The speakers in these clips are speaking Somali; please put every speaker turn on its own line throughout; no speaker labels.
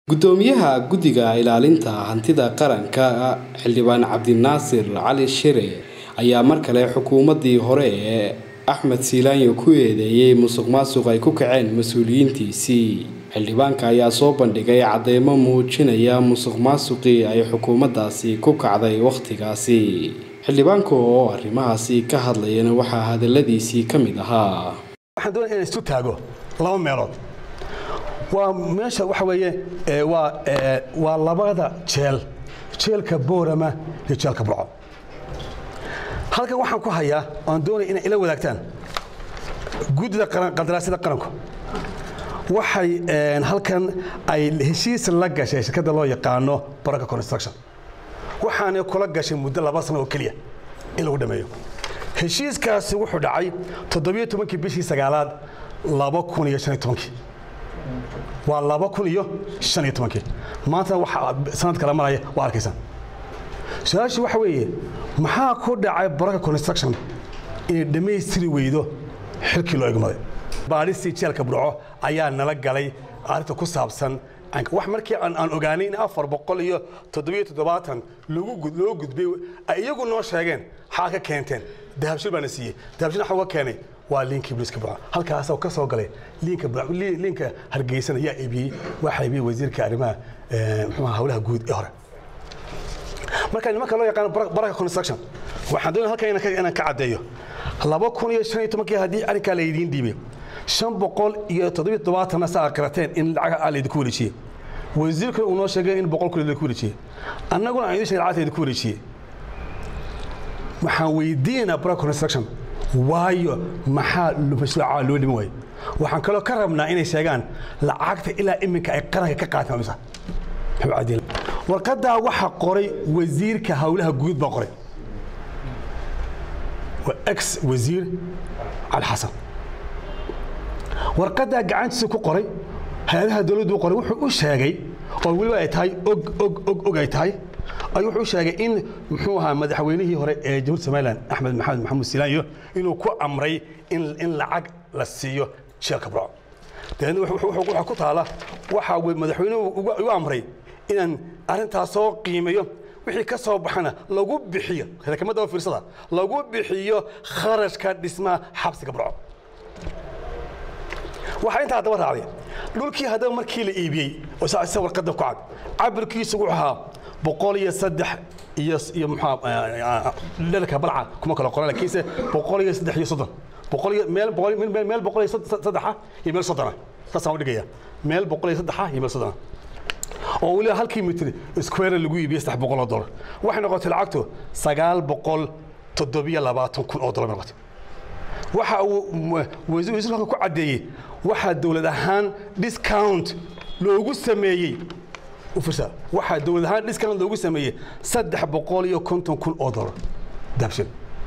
gudoomiyaha guddiga ilaalinta hantida qaranka xildhibaan cabdinaasir cali shire ayaa mar kale xukuumadii hore ee axmed siilaanyo ku eedeeyey musuq maasuq ay ku kaceen mas-uuliyiintiisii xildhibaanka ayaa soo bandhigay cadeymo muujinaya musuq maasuqii ay xukuumaddaasi ku kacday wakhtigaasi xildhibaanka oo arrimahaasi ka hadlayana waxaa hadaladiisii ka mid ahaa
waxaan doonaya inaan isu taago laba meelood waa meesha waxa weeye waa waa labada jeel jeelka boorama iyo jeelka burco halkan waxaan ku hayaa oan doonaya inay ila wadaagtaan guddida qandaraasyada qaranku waxay halkan ay heshiis la gashay shirkadda loo yaqaano baraka construction waxaanay kula gashay muddo laba sano oo keliya in lagu dhameeyo heshiiskaasi wuxuu dhacay toddobiyo tobankii bishii sagaalaad laba kun iyo shan iyo tobankii waa laba kun iyo shan iyo tobankii maanta waxa sanad kala maraya waa arkaysaan su-aashu waxa weeye maxaa ku dhacay baraka construction inay dhammaystiri weydo xilkii loo egmaday baadhistii jeelka burco ayaa nala galay arrinta ku saabsan wax markii aan ogaanay in afar boqol iyo toddobiyo toddobaatan loo gudbay ay iyagu noo sheegeen xaa ka keenteen dahabshil baana siiyey dahabshil waxa uga keenay waa liinkii booliska burco halkaas ka soo galay liinka liinka hargeysana yaa iibiyey waxaa iibiyey wasiirka arrimaha muxuuha howlaha guud ee hore marka nimanka loo yaqaano baraka construction waxaan doonaya halkan inaan ka caddeeyo laba kun iyo shan iyo tobankii haddii arrinkaa la idiin dhiibay shan boqol iyo toddobiyo toddobaatanna saa qirateen in lacag aa laydinku wareejiyey wasiirkuna uu noo sheegay in boqol kun laydinku wareejiyey annaguna aan idin sheegay lacagta laydinku wareejiyey waxaan weydiinaynaa baraka construction waayo maxaa mashruuca loo dhiman waayo waxaan kaloo ka rabnaa inay sheegaan lacagta ilaa iminka ay qaranka ka qaateen misa warqaddaa waxaa qoray wasiirka howlaha guud baa qoray waa ex wasiir cali xasan warqaddaa gacantiisa ku qoray hay-adaha dowladdu qoray wuxuu u sheegay oo weliba ay tahay og og og og ay tahay ayuu wuxuu sheegay in muxuu ahaa madaxweynihii hore ee jamhuuriyadda somaliland axmed maxamed maxamuud silaanyo inuu ku amray in in lacag la siiyo jeelka burco dabeedna waxaa ku taala waxaa madaxweynuhu ugu amray inaan arrintaas soo qiimeeyo wixii ka soo baxana lagu bixiyo rekamada fiirsada lagu bixiyo kharashka dhismaha xabsiga burco waxaa intaa haddaba raacday dhulkii haddaba markii la iibiyey oo sa warqadda ku cad cabirkiisu wuxuu ahaa boqol iyo saddex iyo iyo muxaa dherka balca kuma kala qoran laakiinse boqol iyo saddex iyo soddon boqol iyo meel boqol meel boqol iyo saddexa iyo meel soddona saasaan u dhigaya meel boqol iyo saddexa iyo meel soddona oo weliba halkii mitir square lagu iibiyey saddex boqol oo dollar waxay noqotay lacagtu sagaal boqol toddobiyo labaatan kun oo dollar noqotay waxa uu wasiirka ku caddeeyey waxaa dowlad ahaan discount loogu sameeyey ufirsa waxaa dowlad ahaan discount loogu sameeyey saddex boqol iyo konton kun oo dollar dahabshil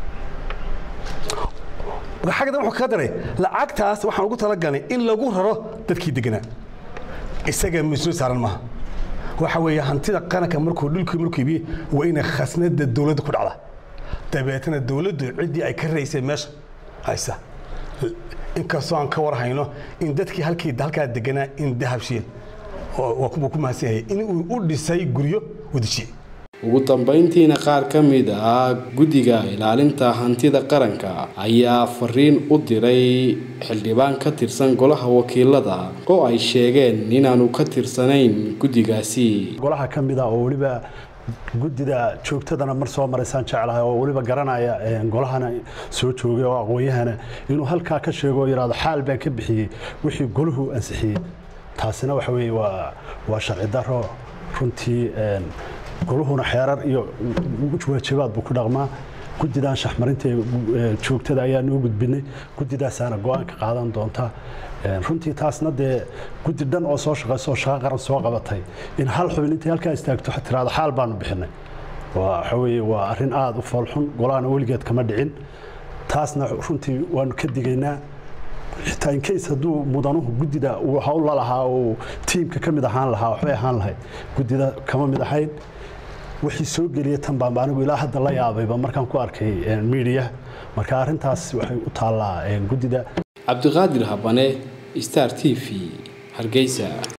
xagga wuxuu kaga daray lacagtaas waxaan ugu talagalnay in lagu raro dadkii deganaa isaga mas-uul saaran maaha waxa weeye hantida qaranka markuu dhulkii markuu iibiyey waa inay khasnada dowladda ku dhacda dabeetana dowladdu ciddii ay ka raysay meesha haysa inkastoo aan ka war hayno in dadkii halkii halkaa deganaa in dahabshiil waa ku mahadsan yahay in uu u dhisay guryo wadajiyey
ugu dambayntiina qaar ka mid ah guddiga ilaalinta hantida qaranka ayaa fariin u diray xildhibaan ka tirsan golaha wakiilada oo ay sheegeen inaanu ka tirsanayn guddigaasi
golaha ka mid ah oo weliba guddida joogtadana mar soo maraysaan jeclahay oo weliba garanaya golahana soo joogay oo aqoonyahana inuu halkaa ka sheego oo yidhahdo xaal baan ka bixiyey wixii golahu ansixiyey taasina waxa weeye waa waa sharci daro runtii goluhuna xeerar iyo waajibaad buu ku dhaqmaa guddidan shaxmarinta joogtada ayaa noo gudbinay guddidaasaana go-aanka qaadan doonta runtii taasna dee guddi dhan oo soo shaqayso oo shaqo qaran soo qabatay in hal xubin intay halkaa istaagto tiraado xaal baanu bixinay waxa weeye waa arrin aada u foolxun golahana weligeed kama dhicin taasna runtii waanu ka digaynaa xitaa inkays hadduu mudanuhu guddida uu hawl la lahaa uu tiimka ka mid ahaan lahaa waxbay ahaan lahayd guddida kama mid ahayn wixii soo geliya tan baan anigu ilaa hadda la yaabayba markaan ku arkay miidiya marka arrintaas waxay u taallaa guddida
cabdiqaadir habane star t v hargeysa